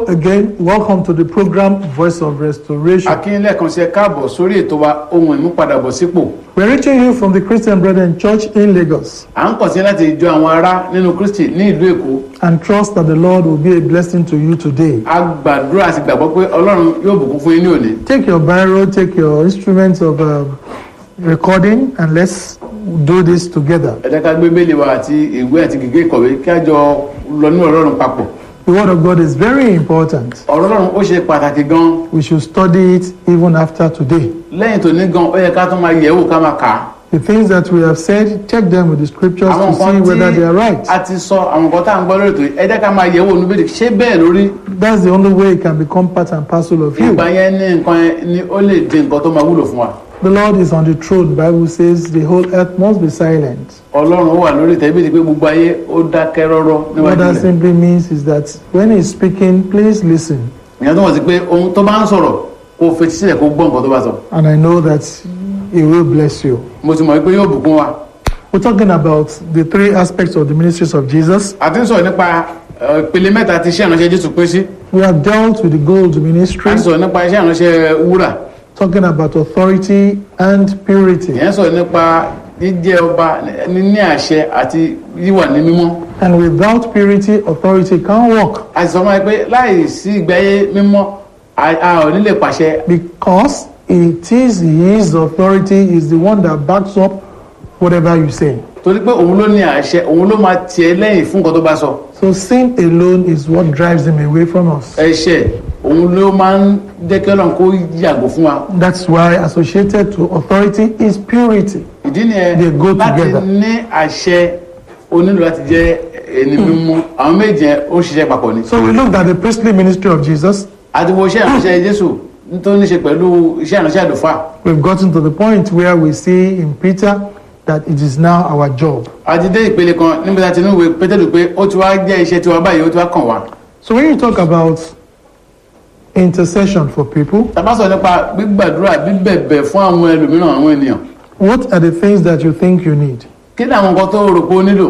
again, welcome to the program Voice of Restoration. akínlẹ̀ kan ṣe káàbọ̀ sórí ètò wa ohun ìmúpadàbọ̀sípò We're reaching you from the Christian Brethren Church in Lagos à ń kàn sí láti jọ àwọn ará nínú kristi ní ìlú èkó and trust that the Lord will be a blessing to you today. a gbàdúrà àti gbàgbọ́ pé ọlọ́run yóò bùkún fún yín ní òní Take your Bible, take your instruments of um, recording, and let's do this together. ẹ jẹ́ ká gbé bẹ́ẹ̀lì wa àti ìwé àti gègé ìkọ̀wé kí a jọ lọ nínú ọlọ́run papọ̀ The Word of God is very important. ọ̀rọ̀ ọlọ́run ó ṣe pàtàkì gan We should study it even after today. lẹ́yìn tó ní gan ó yẹ ká tún máa yẹ̀ wò ká máa kà á The things that we have said, check them with the scriptures àwọn to see nǹkan whether they are tí right. a ti sọ àwọn nǹkan tá à ń gbọ́ lórí ètò yìí ẹ jẹ́ ká máa yẹ̀ wò níbẹ̀ ṣé bẹ́ẹ̀ lórí That's the only way it can become part and parcel of you. ìgbà yẹn ní nǹkan yẹn ni ó lè di nǹkan tó máa wúlò fún wa The Lord is on the throne. The Bible says the whole earth must be silent. ọlọ́run ó wà lórí ìtẹ́bí ti pé gbogbo ayé ó dákẹ́ rọ́rọ́ What níwájú that rẹ̀ simply means is that when He's speaking, please listen. ìyẹn tó wọ̀ sí pé ohun tó bá ń sọ̀rọ̀ kó fetí sílẹ̀ kó gbọ́ nǹkan tó bá sọ And I know that He will bless you. mo ti mọ̀ pé yóò bùkún wa We're talking about the three aspects of the ministries of Jesus. a ti ń sọ̀rọ̀ nípa ẹ, ìpele mẹ́ta tí iṣẹ́ ìránṣẹ́ jésù pín sí We have dealt with the gold a ministry, ti sọ̀rọ̀ nípa iṣẹ́ ìránṣẹ́ wúrà talking about authority and purity. ìyẹn sọ̀rọ̀ nípa jíjẹ́ ọba níní àṣẹ àti wíwà ní mímọ́ And without purity, authority can't work a ti sọ fún wa pé láì sí ìgbé ayé mímọ́ a a ò ní lè pàṣẹ because it is His authority is the one that backs up whatever you say. torí pé òun ló ní àṣẹ òun ló máa tiẹ̀ lẹ́yìn fún nǹkan tó bá sọ So sin alone is what drives him away from us. ẹ̀ṣẹ̀ òun ló máa ń jẹ́ kí ọlọ́run kó yàgò fún wa That's why associated to authority is purity. ìdí nìyẹn They go láti together. ní àṣẹ o nílò láti jẹ́ ẹni mímọ́ àwọn méjì yẹn ó ń ṣiṣẹ́ papọ̀ ni. So we looked at the priestly ministry of Jesus. àti wo iṣẹ́ ìránṣẹ́ jésù tó ní ṣe pẹ̀lú iṣẹ́ ìránṣẹ́ àlùfáà We've gotten to the point where we see in Peter that it is now our job. àti dé ìpele kan níbi tí a ti ní ìwé pétérù pé ó ti wá jẹ́ iṣẹ́ tiwa báyìí ó ti wá kàn wá. So when you talk about intercession for people, tàbá sọ nípa gbígbàdúrà bíbẹ̀bẹ̀ fún àwọn ẹlòmíràn àwọn ènìyàn what are the things that you think you need? kí ni àwọn nǹkan tó rò pé ó nílò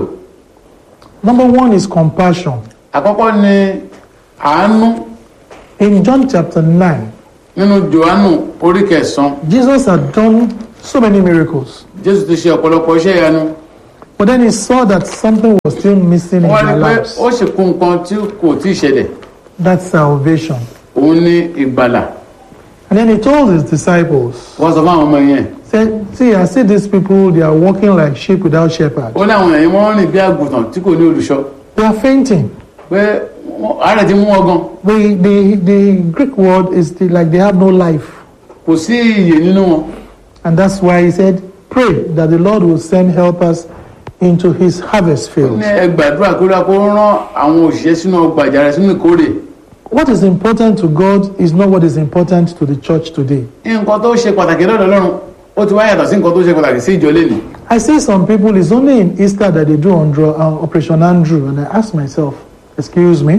Number one is compassion. àkọ́kọ́ ni àánú In John chapter 9, nínú johannu orí kẹsàn-án Jesus had done so many miracles. jésù ti ṣe ọ̀pọ̀lọpọ̀ iṣẹ́ ìyanu But then he saw that something was still missing in wọ́n their rí pé lives. ó sì kú nǹkan tí kò tí ì ṣẹlẹ̀ That's salvation. òun ní ìgbàlà And then he told his disciples, wọ́n sọ fún àwọn ọmọ yẹn said, See, I see these people, they are walking like sheep without shepherd. ó ní àwọn èèyàn wọ́n rìn bí àgùntàn tí kò ní olùṣọ́ They are fainting. pé wọ́n- àárẹ̀ ti mú wọn gan The, the, the Greek word is the, like they have no life. kò sí iyè nínú wọn And that's why he said, Pray that the Lord will send helpers into his harvest ó field. ní ẹ gbàdúrà kó rà kó rán àwọn òṣìṣẹ́ sínú ọgbà àjàrà sínú ìkórè What is important to God is not what is important to the church today. nǹkan tó ṣe pàtàkì lọ́dọ̀ Ọlọ́run ó ti wá yàtọ̀ sí nǹkan tó ṣe pàtàkì sí ìjọ lẹ́nu I see some people, it's only in Easter that they do Andro, uh, Operation Andrew. And I ask myself, excuse me,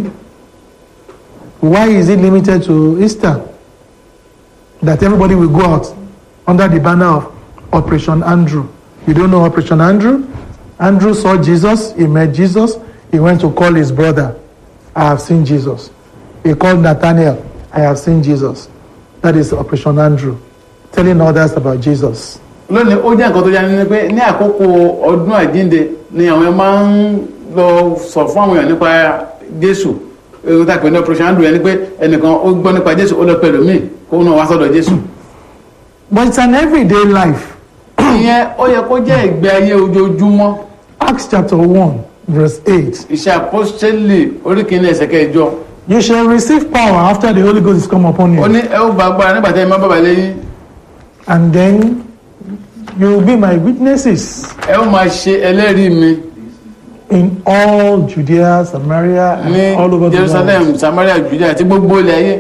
why is it limited to Easter? That everybody will go out under the banner of Operation Andrew. You don't know Operation Andrew? Andrew saw Jesus, he met Jesus, he went to call his brother, I have seen Jesus. He called Nathaniel, I have seen Jesus. That is Operation Andrew, telling others about Jesus. lónìí ó jẹ́ nǹkan tó yára ní pé ní àkókò ọdún àjínde ni àwọn ẹ̀ máa ń lọ sọ fún àwọn èèyàn nípa Jésù èyí tá a pè ní operation andrew ẹni pé ẹnìkan ó gbọ́ nípa Jésù ó lọ pẹ̀lú míì kó náà wá sọ́dọ̀ Jésù But it's an everyday life. ìyẹn ó yẹ kó jẹ́ ìgbé ayé ojoojúmọ́ Acts chapter 1, verse 8. iṣẹ́ apostoli orí kìíní ẹsẹ̀ kẹjọ You shall receive power after the Holy Ghost is come upon ó you. ní ẹ ó gba agbára nígbà tí ẹ má bàbá lẹ́yìn And then you will be my witnesses ẹ ó máa ṣe ẹlẹ́rìí mi in all Judea, Samaria, and ní all over the Jerusalem world. Samaria Judea àti gbogbo ilẹ̀ ayé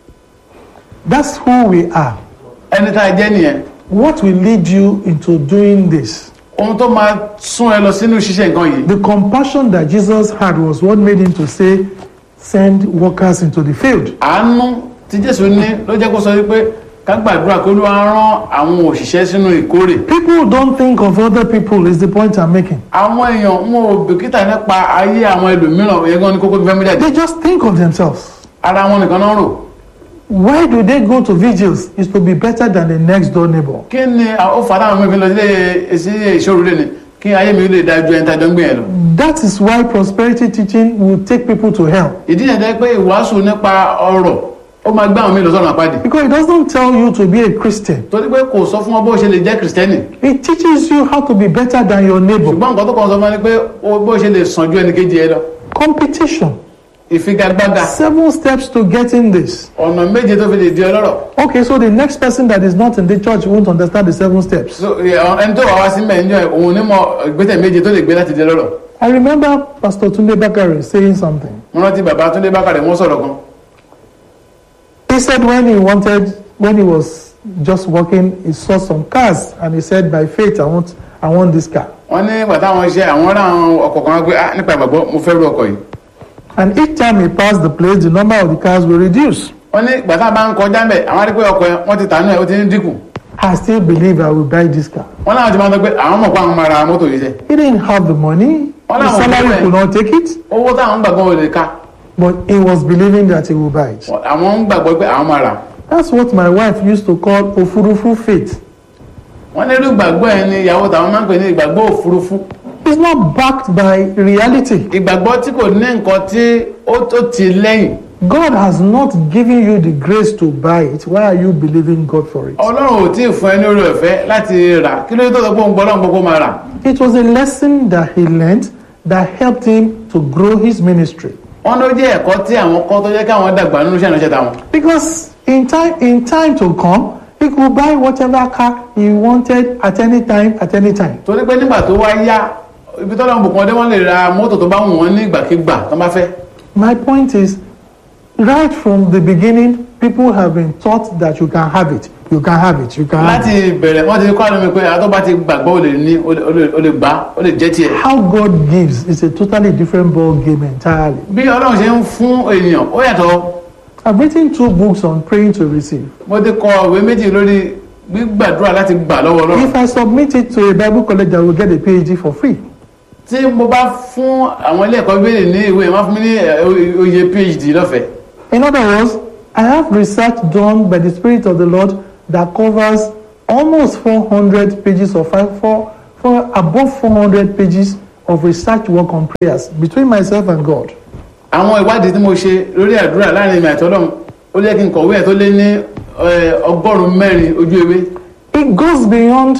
That's who we are. ẹni tá a jẹ́ nìyẹn What will lead you into doing this? ohun tó máa sún ẹ lọ sínú ṣíṣe nǹkan yìí The compassion that Jesus had was what made him to say, send workers into the field. àánú tí Jésù ní ló jẹ́ kó sọ wípé ká gbàdúrà kó ló wá rán àwọn òṣìṣẹ́ sínú ìkórè People don't think of other people is the point I'm making. àwọn èèyàn wọn ò bìkítà nípa ayé àwọn ẹlòmíràn yẹn gan ní kókó tó fẹ́ mú jáde They just think of themselves. ara wọn nìkan náà rò Why do they go to vigils? Is to be better than the next door neighbor. kí ni ó fà táwọn mẹ́fìn lọ sílé sí ìṣòro lé ni kí ayé mi lè dájú ẹni tàjọ ń gbìyànjú lọ. That is why prosperity teaching will take people to hell. ìdí yẹn jẹ́ pé ìwàásù nípa ọrọ̀ ó máa gbé àwọn míì lọ sọ́nà àpáàdì Because it doesn't tell you to be a Christian. torí pé kò sọ fún ọ bó ṣe lè jẹ́ kìrìsìtẹ́nì It teaches you how to be better than your neighbor. ṣùgbọ́n nǹkan tó kàn sọ fún ọ ni pé ó- bó ṣe lè sàn ju ẹnì kejì ẹ lọ Competition. ìfigagbága Seven steps to getting this. ọ̀nà méje tó fi lè di ọlọ́rọ̀ Okay, so the next person that is not in the church won't understand the seven steps. So, ẹ, ẹni tó wà wá sí mẹ́rin jọ òun ní mọ ìgbésẹ̀ méje tó lè gbé láti di ọlọ́rọ̀ I remember Pastor Tunde Bakare saying something. mo rántí bàbá Túndé Bákàrẹ̀ wọ́n sọ̀rọ̀ kan He said when he wanted, when he was just walking, he saw some cars and he said, by faith, I want, I want this car. wọ́n ní bàtà àwọn iṣẹ́ àwọn ará àwọn ọkọ̀ kan wá pé ah nípa ìgbàgbọ́ mo fẹ́ rú ọkọ̀ yìí And each time he passed the place, the number of the cars will reduce. wọ́n ní bàtà bá ń kọjá mẹ́ àwọn arí pé ọkọ̀ yẹn wọ́n ti tà nù ẹ̀ ó ti ń dínkù I still believe I will buy this car. wọ́n láwọn ti máa ń sọ pé àwọn mọ̀ pé àwọn máa ra mọ́tò yìí sẹ́ He didn't have the money. Well, The now, salary okay. could not take it, owó táwọn ń gbàgbọ́ ò lè ká but he was believing that he will buy it. àwọn ń gbàgbọ́ pé àwọn máa rà That's what my wife used to call ofurufu faith. wọ́n ní irú ìgbàgbọ́ yẹn ni ìyàwó táwọn máa ń pè ní ìgbàgbọ́ òfurufú It's not backed by reality. ìgbàgbọ́ tí kò ní nǹkan tí ó tó ti lẹ́yìn God has not given you the grace to buy it. Why are you believing God for it? ọlọ́run ò tí ì fún ẹ ní orí ọ̀fẹ́ láti rà kí ló dé tó sọ pé òun gbọ́ ọlọ́run gbogbo máa rà It was a lesson that he learned that helped him to grow his ministry. wọ́n ló jẹ́ ẹ̀kọ́ tí àwọn kọ́ tó jẹ́ káwọn dàgbà nínú iṣẹ́ ìránṣẹ́ táwọn Because in time, in time to come, he could buy whatever car he wanted at any time, at any time. torí pé nígbà tó wá yá ibi tó lọ́wọ́ bùkún ọdẹ wọ́n lè ra mọ́tò tó bá wù wọ́n ní ìgbàkigbà tó bá fẹ́ My point is, right from the beginning, people have been taught that you can have it, you can have it, you can have it. láti bẹ̀rẹ̀ wọ́n ti kọ́ àlọ́ mi pé àtọ́ bá ti gbàgbọ́ ó lè ní ó lè- ó lè- ó lè gbà ó lè jẹ́ tiẹ̀ How God gives is a totally different ball game entirely. bí ọlọ́run ṣe ń fún ènìyàn ó yàtọ̀ I've written two books on praying to receive. mo ti kọ ìwé méjì lórí gbígbàdúrà láti gbà lọ́wọ́ ọlọ́run If I submit it to a Bible college, I will get a PhD for free. tí mo bá fún àwọn ilé ẹ̀kọ́ bíbélì ní ìwé máa fún mi ní ẹ̀, o- oyè phd lọ́fẹ̀ẹ́ In other words, I have research done by the Spirit of the Lord that covers almost 400 pages or five, four, four, above 400 pages of research work on prayers between myself and God. àwọn ìwádìí tí mo ṣe lórí àdúrà láàrin ìmọ̀ àti ọlọ́run ó lé kí n kọ̀wé ẹ̀ tó lé ní ẹ̀, ọgọ́rùn-ún mẹ́rin ojú ewé It goes beyond,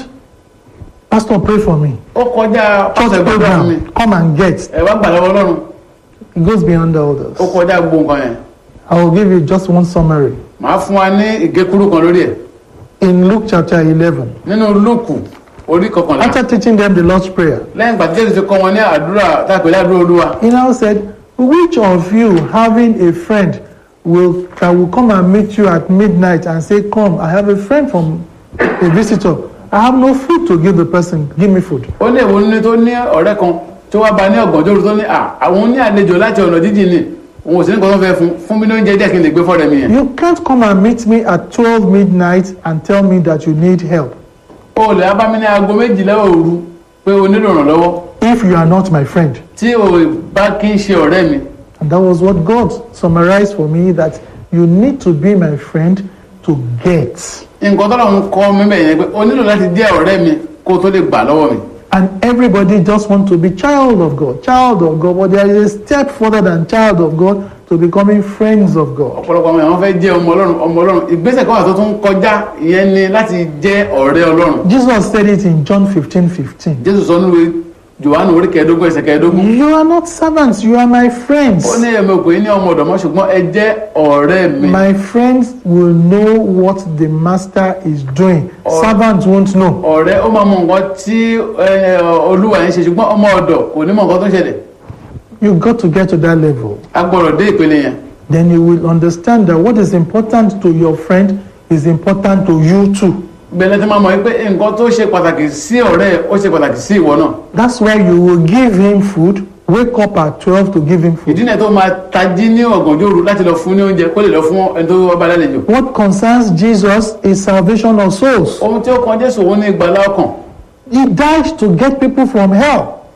Pastor, pray for me. ó kọjá Church pásítọ̀ gbàdúrà fún mi program, come and get. ẹ̀ wá gbà lọ́wọ́ ọlọ́run It goes beyond all ó this. kọjá gbogbo nǹkan yẹn I will give you just one summary. màá fún wa ní ìgékúrú kan lórí ẹ̀ In Luke chapter 11, nínú lúùkù orí kọkànlá after teaching them the Lord's Prayer, lẹ́yìn ìgbà tí jésù ti kọ́ wọn ní àdúrà tápẹ́ ládùúrà olúwa he now said, Which of you having a friend will that will come and meet you at midnight and say, Come, I have a friend from a visitor. I have no food to give the person. Give me food. ó ní èwo ní tó ní ọ̀rẹ́ kan tó wá ba ní ọ̀gànjọ́ òru tó ní à àwọn ní àlejò láti ọ̀nà jíjìn ni òun ò sí nǹkan tó fẹ́ fún fún mi ní oúnjẹ díẹ̀ kí n lè gbé fọ́ọ̀rẹ́ mi yẹn You can't come and meet me at 12 midnight and tell me that you need help o lè wá bá mi ní aago méjìlá òru pé o nílò ìrànlọ́wọ́ if you are not my friend. tí o bá kí ń ṣe ọ̀rẹ́ mi And that was what God summarized for me that you need to be my friend to get. nǹkan tó lọ́run kọ́ mi bẹ́ẹ̀ yẹn pé o nílò láti jẹ́ ọ̀rẹ́ mi kó o tó lè gbà lọ́wọ́ mi And everybody just want to be child of God, child of God, but there is a step further than child of God to becoming friends of God. ọ̀pọ̀lọpọ̀ àwọn èèyàn fẹ́ jẹ́ ọmọ ọlọ́run ọmọ ọlọ́run ìgbésẹ̀ kan wà tó tún kọjá ìyẹn ni láti jẹ́ ọ̀rẹ́ ọlọ́run Jesus said it in John 15 15. jésù sọ nínú johannu orí kẹẹ̀ẹ́dógún ẹsẹ̀ kẹẹ̀ẹ́dógún You are not servants, you are my friends. ó ní ẹ̀mí òkè ní ọmọ ọ̀dọ̀ mọ́ ṣùgbọ́n ẹ jẹ́ ọ̀rẹ́ mi My friends will know what the master is doing. Or- Servants won't know. ọ̀rẹ́ ó máa mọ nǹkan tí ẹ, olúwa yẹn ṣe ṣùgbọ́n ọmọ ọ̀dọ̀ kò ní mọ nǹkan tó ń ṣẹlẹ̀ You got to get to that level. a gbọ́dọ̀ dé ìpele yẹn Then you will understand that what is important to your friend is important to you too. gbẹlẹ tí máa mọ̀ pé nǹkan tó ṣe pàtàkì sí ọ̀rẹ́ ẹ̀, ó ṣe pàtàkì sí ìwọ náà That's why you will give him food, wake up at 12 to give him food. ìdí náà tó máa tají ní ọ̀gànjọ́ òru láti lọ fún ní oúnjẹ kó lè lọ fún ẹni tó wá bá lálejò What concerns Jesus is salvation of souls. ohun tí ó kan jésù òun ní ìgbàlá ọkàn He died to get people from hell.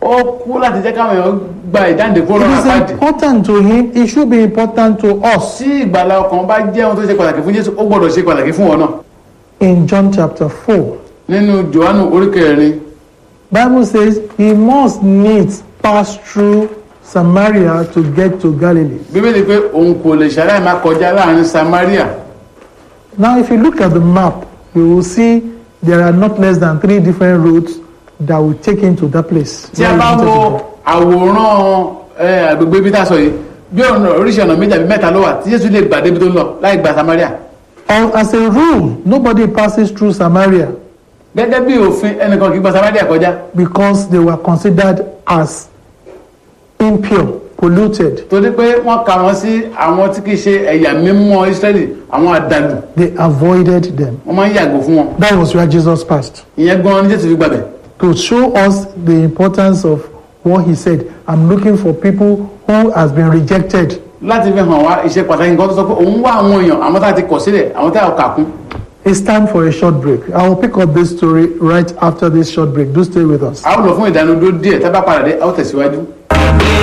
ó kú láti jẹ́ káwọn èèyàn gba ìdáǹdè kó It lọ́wọ́ is àpáàdì important to him. It should be important to us. tí ìgbàlá ọkàn bá jẹ́ ohun tó ṣe pàtàkì fún Jésù ó gbọ́dọ̀ ṣe pàtàkì fún wọn náà In John chapter 4, nínú Jòhánù orí kẹrin Bible says he must needs pass through Samaria to get to Galilee. bíbélì pé òun kò lè ṣàlàyé máa kọjá láàrin Samaria Now, if you look at the map, you will see there are not less than three different routes that will take him to that place. tí a bá wo àwòrán ẹ, agbègbè ibi tá a sọ yìí bí ọ̀nà oríṣi ọ̀nà méjì àbí mẹ́ta ló wà tí Jésù lè gbà débi tó ń lọ láì gba Samaria Or as a rule, nobody passes through Samaria gẹ́gẹ́ bí òfin ẹnìkan kì í gba Samaria kọjá because they were considered as impure, polluted. torí pé wọ́n kà wọ́n sí àwọn tí kì í ṣe ẹ̀yà mímọ́ Ísírẹ́lì àwọn àdàlù They avoided them. wọ́n máa ń yàgò fún wọn That was where Jesus passed. ìyẹn gan ni Jésù fi gbàbẹ̀ To show us the importance of what he said. I'm looking for people who has been rejected. láti fi hàn wá ìṣe pàtàkì nǹkan tó sọ pé òun wá àwọn èèyàn àwọn tá a ti kọ̀ sílẹ̀ àwọn tá a kà kún It's time for a short break. I will pick up this story right after this short break. Do stay with us. a ó lọ fún ìdánudó díẹ̀ tá a bá padà dé a ó tẹ̀síwájú.